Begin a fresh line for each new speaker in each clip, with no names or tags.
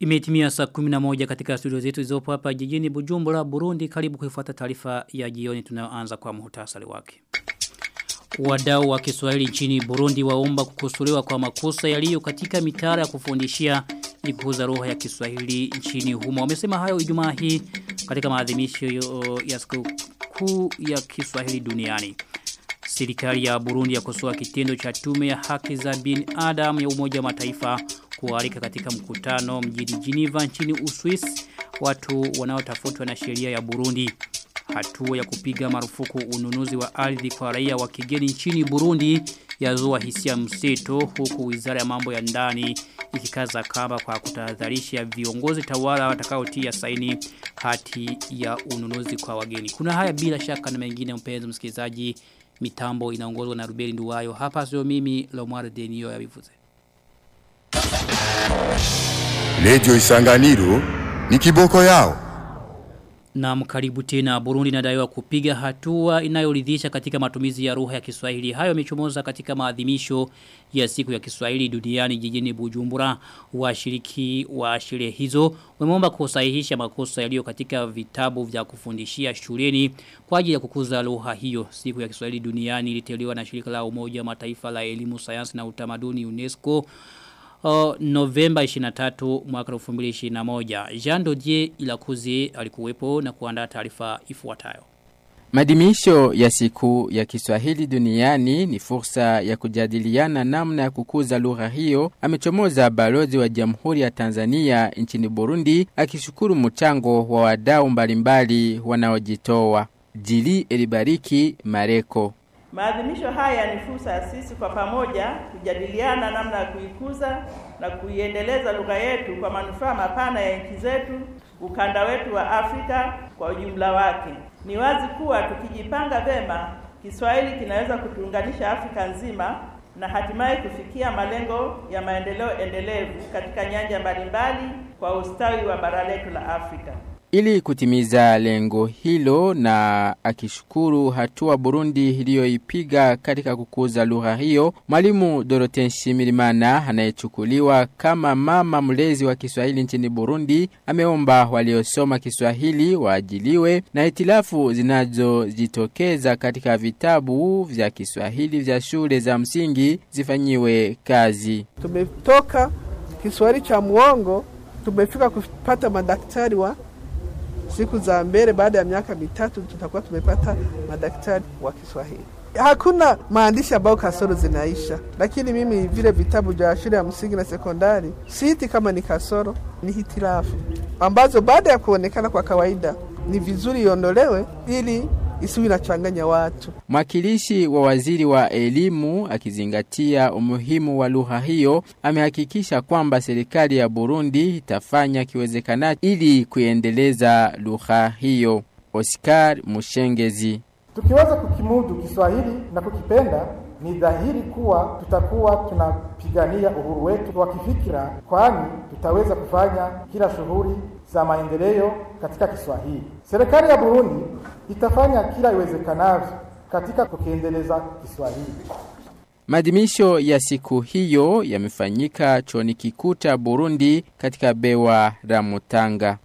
Imetimia saa 11 katika studio zetu zizopo hapa jijini Bujumbura, Burundi. Karibu kuifuata taarifa ya jioni tunayoanza kwa muhtasari wake. Wadau wa Kiswahili nchini Burundi waomba kukosolewa kwa makosa yaliyo katika mitaala ya kufundishia ili kukuza roho ya Kiswahili nchini humo. Wamesema hayo Ijumaa hii katika maadhimisho ya siku kuu ya Kiswahili duniani. Serikali ya Burundi yakosoa kitendo cha tume ya haki za binadamu ya Umoja wa Mataifa kualika katika mkutano mjini Geneva nchini Uswisi watu wanaotafutwa na sheria ya Burundi. Hatua ya kupiga marufuku ununuzi wa ardhi kwa raia wa kigeni nchini Burundi yazua hisia mseto huku Wizara ya Mambo ya Ndani ikikaza kamba kwa kutahadharisha viongozi tawala watakaotia saini hati ya ununuzi kwa wageni. Kuna haya bila shaka na mengine mpenzi msikilizaji mitambo inaongozwa na Rubeli Nduwayo. Hapa sio mimi Lomar Denio ya bivuze.
Radio Isanganiro ni kiboko yao.
Na mkaribu tena Burundi inadaiwa kupiga hatua inayoridhisha katika matumizi ya lugha ya Kiswahili. Hayo yamechomoza katika maadhimisho ya siku ya Kiswahili duniani jijini Bujumbura. Washiriki wa sherehe hizo wameomba kusahihisha makosa yaliyo katika vitabu vya kufundishia shuleni kwa ajili ya kukuza lugha hiyo. Siku ya Kiswahili duniani iliteuliwa na shirika la Umoja wa Mataifa la Elimu, Sayansi na Utamaduni UNESCO uh, Novemba 23 mwaka 2021. Jean Dodier Ilakuzi alikuwepo na kuandaa taarifa ifuatayo.
Madimisho ya siku ya Kiswahili duniani ni fursa ya kujadiliana namna ya kukuza lugha hiyo. Amechomoza balozi wa Jamhuri ya Tanzania nchini Burundi akishukuru mchango wa wadau mbalimbali wanaojitoa. Jili Elibariki Mareko
Maadhimisho haya ni fursa ya sisi kwa pamoja kujadiliana namna ya kuikuza na kuiendeleza lugha yetu kwa manufaa mapana ya nchi zetu, ukanda wetu wa Afrika kwa ujumla wake. Ni wazi kuwa tukijipanga vema, Kiswahili kinaweza kutuunganisha Afrika nzima na hatimaye kufikia malengo ya maendeleo endelevu katika nyanja mbalimbali kwa ustawi wa bara letu la Afrika.
Ili kutimiza lengo hilo na akishukuru hatua Burundi iliyoipiga katika kukuza lugha hiyo, mwalimu Dorothée Nshimirimana anayechukuliwa kama mama mlezi wa Kiswahili nchini Burundi ameomba waliosoma Kiswahili waajiliwe na hitilafu zinazojitokeza katika vitabu vya Kiswahili vya shule za msingi zifanyiwe kazi.
Tumetoka Kiswahili cha muongo tumefika kupata madaktari wa siku za mbele, baada ya miaka mitatu tutakuwa tumepata madaktari wa Kiswahili. Hakuna maandishi ambayo kasoro zinaisha, lakini mimi vile vitabu vya shule ya msingi na sekondari siiti kama ni kasoro, ni hitilafu ambazo baada ya kuonekana kwa kawaida ni vizuri iondolewe ili isiwi inachanganya watu.
Mwakilishi wa waziri wa elimu akizingatia umuhimu wa lugha hiyo amehakikisha kwamba serikali ya Burundi itafanya kiwezekanacho ili kuendeleza lugha hiyo. Oscar Mushengezi
Tukiweza kukimudu Kiswahili na kukipenda ni dhahiri kuwa tutakuwa tunapigania uhuru wetu wa kifikira, kwani tutaweza kufanya kila shughuli za maendeleo katika Kiswahili. Serikali ya Burundi itafanya kila iwezekanavyo katika kukiendeleza Kiswahili.
Maadhimisho ya siku hiyo yamefanyika chuoni kikuu cha Burundi katika bewa la Mutanga.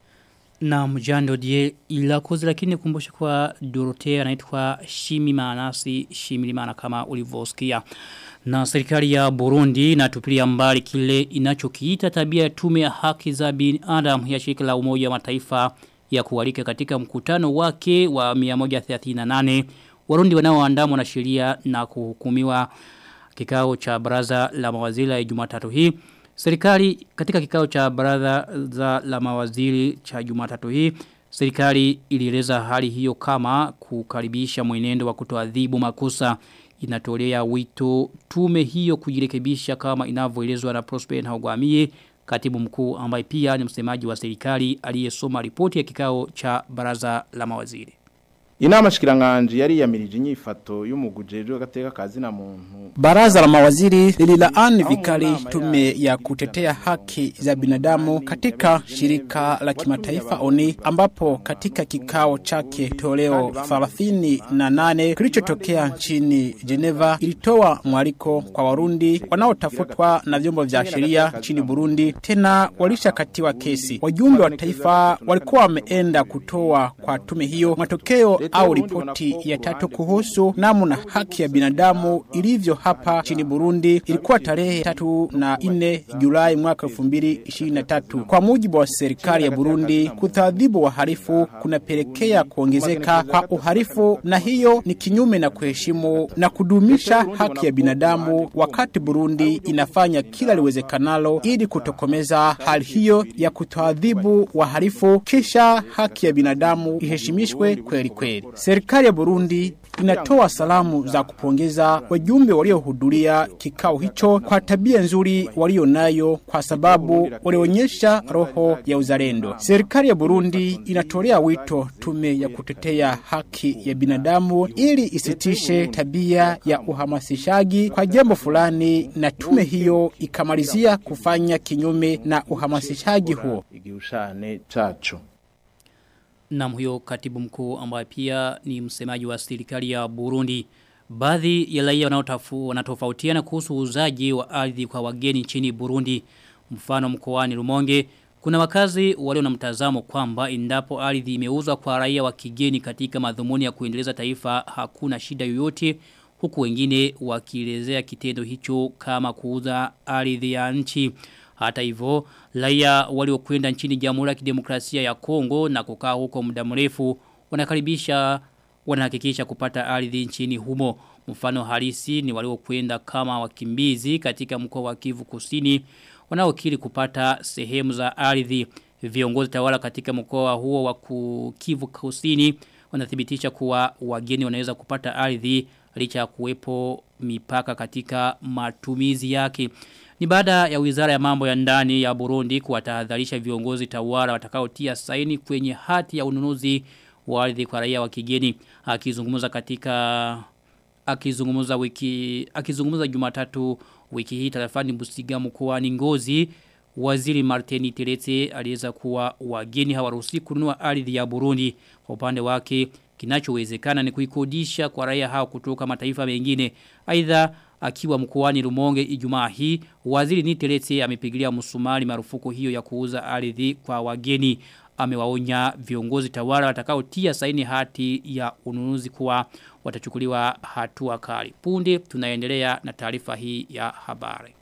Na mjando die ilakozi lakini kumbushe kwa Dorotea anaitwa Shimi Manasi Shimilimana kama ulivosikia. Na serikali ya Burundi inatupilia mbali kile inachokiita tabia ya tume ya haki za binadamu ya shirika la umoja wa mataifa ya kualika katika mkutano wake wa 138 Warundi wanaoandamwa na sheria na kuhukumiwa kikao cha baraza la mawaziri la Jumatatu hii Serikali katika kikao cha baraza za la mawaziri cha Jumatatu hii serikali ilieleza hali hiyo kama kukaribisha mwenendo wa kutoadhibu makosa inatolea wito tume hiyo kujirekebisha kama inavyoelezwa na Prosper Ntagwamiye katibu mkuu ambaye pia ni msemaji wa serikali aliyesoma ripoti ya kikao cha baraza la mawaziri.
inama shikiranganje yari yamirije inyifato y'umugujejwe w'agateka kazi na muntu
Baraza la mawaziri lililaani vikali tume ya kutetea haki za binadamu katika shirika la kimataifa ONI ambapo katika kikao chake toleo 38 kilichotokea nchini Geneva ilitoa mwaliko kwa Warundi wanaotafutwa na vyombo vya sheria nchini Burundi tena walishakatiwa kesi. Wajumbe wa taifa walikuwa wameenda kutoa kwa tume hiyo matokeo au ripoti ya tatu kuhusu namna haki ya binadamu ilivyo hapa nchini Burundi ilikuwa tarehe tatu na nne Julai mwaka 2023. Kwa mujibu wa serikali ya Burundi, kutaadhibu wahalifu kunapelekea kuongezeka kwa uhalifu, na hiyo ni kinyume na kuheshimu na kudumisha haki ya binadamu, wakati Burundi inafanya kila liwezekanalo ili kutokomeza hali hiyo ya kutoadhibu wahalifu, kisha haki ya binadamu iheshimishwe kweli kweli. Serikali ya Burundi inatoa salamu za kupongeza wajumbe waliohudhuria kikao hicho kwa tabia nzuri walio nayo kwa sababu walionyesha roho ya uzalendo. Serikali ya Burundi inatolea wito tume ya kutetea haki ya binadamu ili isitishe tabia ya uhamasishaji kwa jambo fulani na tume hiyo ikamalizia kufanya kinyume na uhamasishaji huo.
igihushane caco
na huyo katibu mkuu ambaye pia ni msemaji wa serikali ya Burundi. Baadhi ya raia wanaotafu wanatofautiana kuhusu uuzaji wa ardhi kwa wageni nchini Burundi. Mfano mkoani Rumonge kuna wakazi walio na mtazamo kwamba endapo ardhi imeuzwa kwa raia wa kigeni katika madhumuni ya kuendeleza taifa hakuna shida yoyote huku wengine wakielezea kitendo hicho kama kuuza ardhi ya nchi. Hata hivyo, raia waliokwenda nchini Jamhuri ya Kidemokrasia ya Kongo na kukaa huko muda mrefu wanakaribisha wanahakikisha kupata ardhi nchini humo. Mfano halisi ni waliokwenda kama wakimbizi katika mkoa wa Kivu Kusini wanaokiri kupata sehemu za ardhi. Viongozi tawala katika mkoa huo wa Kivu Kusini wanathibitisha kuwa wageni wanaweza kupata ardhi licha ya kuwepo mipaka katika matumizi yake. Ni baada ya wizara ya mambo ya ndani ya Burundi kuwatahadharisha viongozi tawala watakaotia saini kwenye hati ya ununuzi wa ardhi kwa raia wa kigeni akizungumza katika akizungumza wiki akizungumza Jumatatu wiki hii tarafani Busiga mkoani Ngozi Waziri Martini Terete aliweza kuwa wageni hawaruhusi kununua ardhi ya Burundi kwa upande wake kinachowezekana ni kuikodisha kwa raia hao kutoka mataifa mengine aidha akiwa mkoani Rumonge Ijumaa hii waziri Niterete amepigilia msumari marufuku hiyo ya kuuza ardhi kwa wageni amewaonya viongozi tawala watakaotia saini hati ya ununuzi kuwa watachukuliwa hatua kali punde tunaendelea na taarifa hii ya habari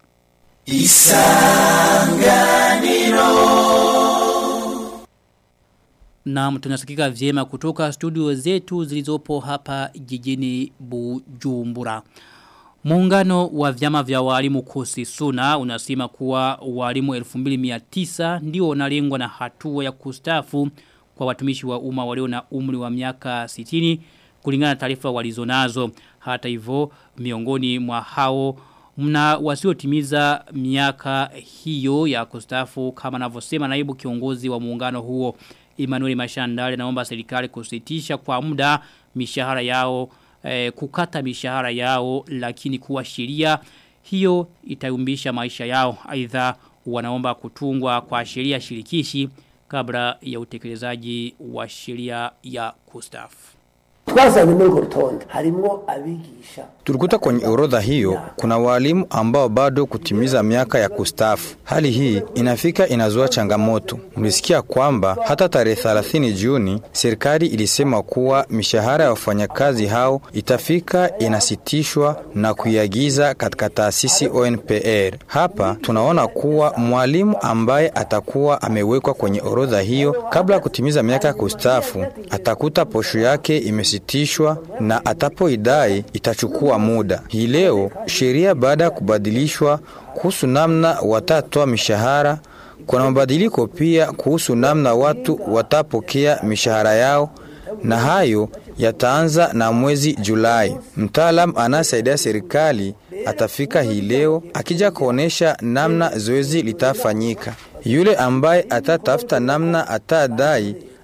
Isanganiro Naam tunasikika vyema kutoka studio zetu zilizopo hapa jijini Bujumbura. Muungano wa vyama vya walimu kosi suna unasema kuwa walimu 2900 ndio wanalengwa na hatua ya kustafu kwa watumishi wa umma walio na umri wa miaka 60 kulingana na taarifa walizonazo. Hata hivyo miongoni mwa hao mna wasiotimiza miaka hiyo ya kustafu kama anavyosema naibu kiongozi wa muungano huo Emmanuel Mashandale naomba serikali kusitisha kwa muda mishahara yao eh, kukata mishahara yao lakini kuwa sheria hiyo itayumbisha maisha yao aidha wanaomba kutungwa kwa sheria shirikishi kabla ya utekelezaji wa sheria ya kustafu
twazanye muri urwo rutonde harimwo abigisha
Tulikuta kwenye orodha hiyo kuna walimu ambao bado kutimiza miaka ya kustafu. Hali hii inafika inazua changamoto. Mlisikia kwamba hata tarehe 30 Juni serikali ilisema kuwa mishahara ya wafanyakazi hao itafika inasitishwa na kuiagiza katika taasisi ONPR. Hapa tunaona kuwa mwalimu ambaye atakuwa amewekwa kwenye orodha hiyo kabla ya kutimiza miaka ya kustafu atakuta posho yake imesitishwa na atapoidai itachukua muda. Hii leo sheria baada ya kubadilishwa kuhusu namna watatoa mishahara, kuna mabadiliko pia kuhusu namna watu watapokea mishahara yao, na hayo yataanza na mwezi Julai. Mtaalam anasaidia serikali atafika hii leo akija kuonesha namna zoezi litafanyika. Yule ambaye atatafuta namna atadai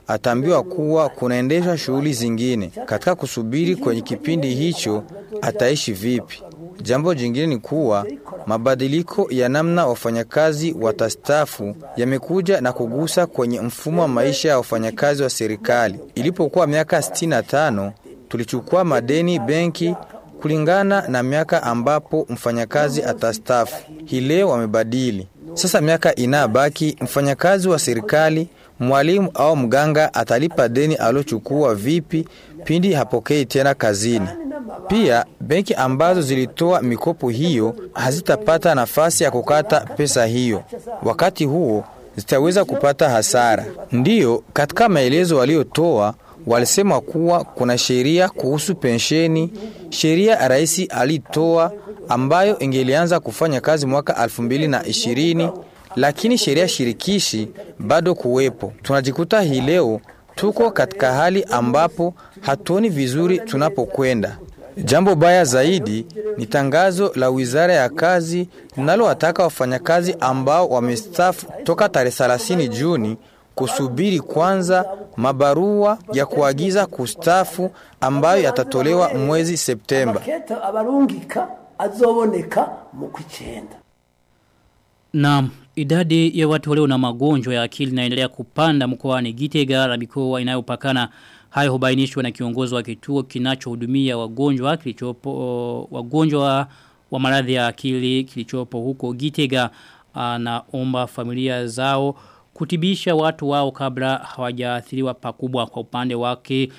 ataambiwa kuwa kunaendeshwa shughuli zingine. Katika kusubiri kwenye kipindi hicho, ataishi vipi? Jambo jingine ni kuwa mabadiliko ya namna wafanyakazi watastafu yamekuja na kugusa kwenye mfumo wa maisha ya wafanyakazi wa serikali. Ilipokuwa miaka 65 tulichukua madeni benki kulingana na miaka ambapo mfanyakazi atastafu. Hii leo wamebadili. Sasa miaka inabaki, mfanyakazi wa serikali, mwalimu au mganga atalipa deni alochukua vipi pindi hapokei tena kazini. Pia benki ambazo zilitoa mikopo hiyo hazitapata nafasi ya kukata pesa hiyo. Wakati huo zitaweza kupata hasara. Ndiyo, katika maelezo waliotoa walisema kuwa kuna sheria kuhusu pensheni, sheria rais alitoa ambayo ingelianza kufanya kazi mwaka 2020 lakini sheria shirikishi bado kuwepo. Tunajikuta hii leo tuko katika hali ambapo hatuoni vizuri tunapokwenda. Jambo baya zaidi ni tangazo la Wizara ya Kazi linalowataka wafanyakazi ambao wamestaafu toka tarehe 30 Juni kusubiri kwanza mabarua ya kuagiza kustafu ambayo yatatolewa mwezi Septemba.
abarungika azoboneka mu kwicenda
Naam, idadi ya watu walio na magonjwa ya akili inaendelea kupanda mkoani Gitega na mikoa inayopakana. Hayo hubainishwa na kiongozi wa kituo kinachohudumia wagonjwa kilichopo wagonjwa wa maradhi ya akili kilichopo huko Gitega anaomba familia zao kutibisha watu wao kabla hawajaathiriwa pakubwa kwa upande wake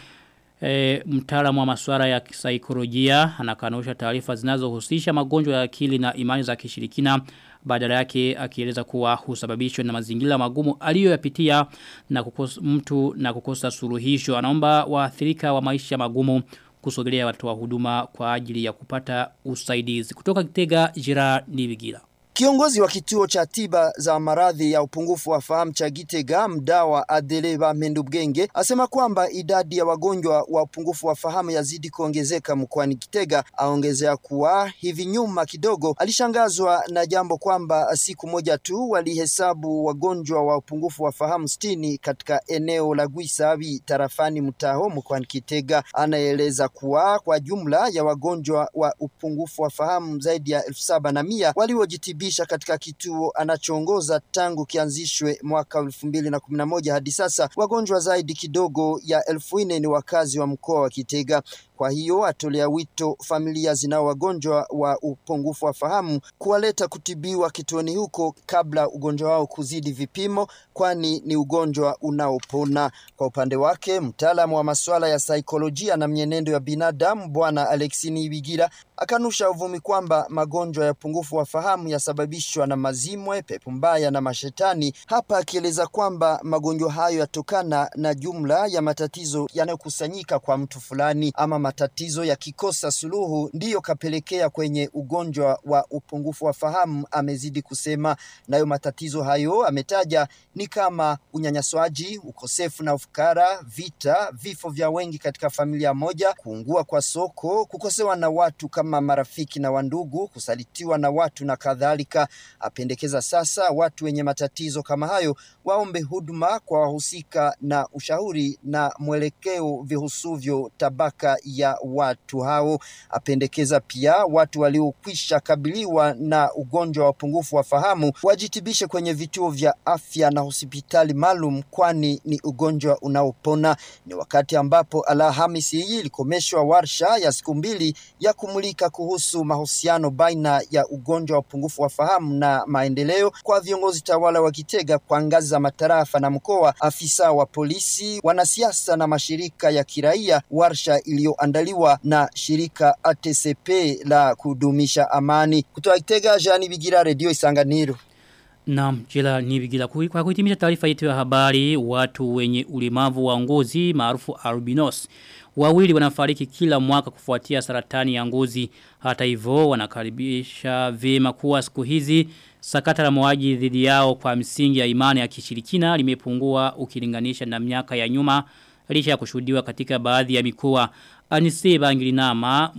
e, mtaalamu wa masuala ya kisaikolojia anakanusha taarifa zinazohusisha magonjwa ya akili na imani za kishirikina badala yake akieleza kuwa husababishwa na mazingira magumu aliyoyapitia na kukosa mtu na kukosa suluhisho anaomba waathirika wa maisha magumu kusogelea watu wa huduma kwa ajili ya kupata usaidizi kutoka Kitega Jira Nibigira
Kiongozi wa kituo cha tiba za maradhi ya upungufu wa fahamu cha Gitega mdawa Adeleba Mendubgenge asema kwamba idadi ya wagonjwa wa upungufu wa fahamu yazidi kuongezeka mkoani Gitega. Aongezea kuwa hivi nyuma kidogo alishangazwa na jambo kwamba siku moja tu walihesabu wagonjwa wa upungufu wa fahamu sitini katika eneo la Gwisabi tarafani Mtaho mkoani Kitega. Anaeleza kuwa kwa jumla ya wagonjwa wa upungufu wa fahamu zaidi ya elfu saba na mia waliojitibia kujisha katika kituo anachoongoza tangu kianzishwe mwaka elfu mbili na kumi na moja hadi sasa. Wagonjwa zaidi kidogo ya elfu nne ni wakazi wa mkoa wa Kitega. Kwa hiyo atolea wito familia zinao wagonjwa wa upungufu wa fahamu kuwaleta kutibiwa kituoni huko kabla ugonjwa wao kuzidi vipimo, kwani ni ugonjwa unaopona. Kwa upande wake, mtaalamu wa masuala ya saikolojia na mwenendo ya binadamu Bwana Alexini Ibigira akanusha uvumi kwamba magonjwa ya upungufu wa fahamu yasababishwa na mazimwe, pepo mbaya na mashetani, hapa akieleza kwamba magonjwa hayo yatokana na jumla ya matatizo yanayokusanyika kwa mtu fulani ama matatizo yakikosa suluhu ndiyo kapelekea kwenye ugonjwa wa upungufu wa fahamu, amezidi kusema. Nayo matatizo hayo ametaja ni kama unyanyaswaji, ukosefu na ufukara, vita, vifo vya wengi katika familia moja, kuungua kwa soko, kukosewa na watu kama marafiki na wandugu, kusalitiwa na watu na kadhalika. Apendekeza sasa watu wenye matatizo kama hayo waombe huduma kwa wahusika na ushauri na mwelekeo vihusuvyo tabaka ya watu hao. Apendekeza pia watu waliokwisha kabiliwa na ugonjwa wa upungufu wa fahamu wajitibishe kwenye vituo vya afya na hospitali maalum, kwani ni ugonjwa unaopona. Ni wakati ambapo Alhamisi hii ilikomeshwa warsha ya siku mbili ya kumulika kuhusu mahusiano baina ya ugonjwa wa upungufu wa fahamu na maendeleo kwa viongozi tawala wa Kitega kwa ngazi za matarafa na mkoa, afisa wa polisi, wanasiasa na mashirika ya kiraia, warsha iliyoandaliwa na shirika ATCP la kudumisha amani. Kutoka Kitega, Jani Bigira, Radio Isanganiro.
Naam, jela nibigila kwa kuhitimisha taarifa yetu ya habari, watu wenye ulemavu wa ngozi maarufu albinos wawili wanafariki kila mwaka kufuatia saratani ya ngozi. Hata hivyo wanakaribisha vyema kuwa siku hizi sakata la mwaji dhidi yao kwa msingi ya imani ya kishirikina limepungua ukilinganisha na miaka ya nyuma licha ya kushuhudiwa katika baadhi ya mikoa. Anise Bangilinama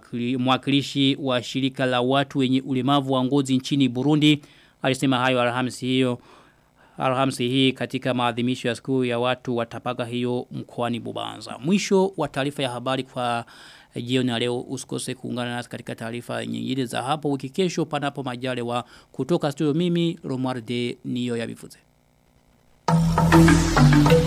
mwakilishi wa shirika la watu wenye ulemavu wa ngozi nchini Burundi alisema hayo Alhamisi hiyo Alhamisi hii katika maadhimisho ya siku ya watu wa tabaka hiyo mkoani Bubanza. Mwisho wa taarifa ya habari kwa jioni ya leo usikose kuungana nasi katika taarifa nyingine za hapo wiki kesho panapo majaliwa kutoka studio mimi Romualde niyo yabivuze. Thank you.